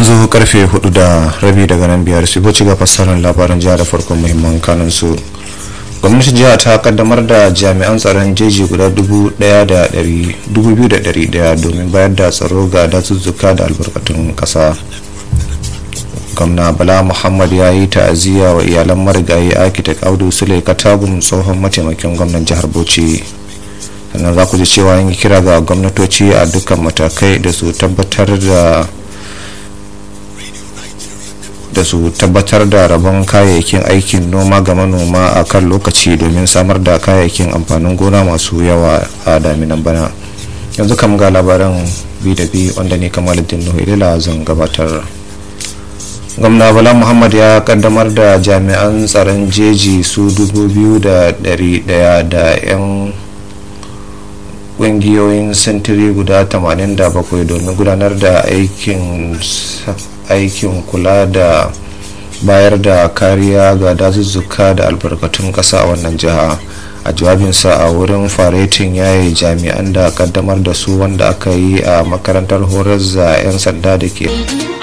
yanzu karfe hudu da rabi daga nan biyar su ci ga fassarar labaran jiha da farkon muhimman kanun su gwamnati jiha ta kaddamar da jami'an tsaron jeji guda dubu daya da dari daya domin bayar da tsaro ga dazuzzuka da albarkatun kasa gwamna bala muhammad ya yi ta'aziyya wa iyalan marigayi architect audu sule katagun tsohon mataimakin gwamnan jihar bauchi sannan za ku ji cewa yin kira ga gwamnatoci a dukkan matakai da su tabbatar da da su tabbatar da rabon kayayyakin aikin noma ga manoma a kan lokaci domin samar da kayayyakin amfanin gona masu yawa a daminan bana yanzu kam ga labaran bi da bi wanda ne kamaluddin nuhu ilila zan gabatar gwamna bala muhammad ya kaddamar da jami'an tsaron jeji su dubu biyu da dari daya da 'yan kungiyoyin sintiri guda 87 domin gudanar da aikin aikin kula da bayar da kariya ga dazuzzuka da albarkatun kasa a wannan jiha a jawabinsa a wurin faretin yayi jami'an da kaddamar da su wanda aka yi a makarantar horar da 'yan sanda da ke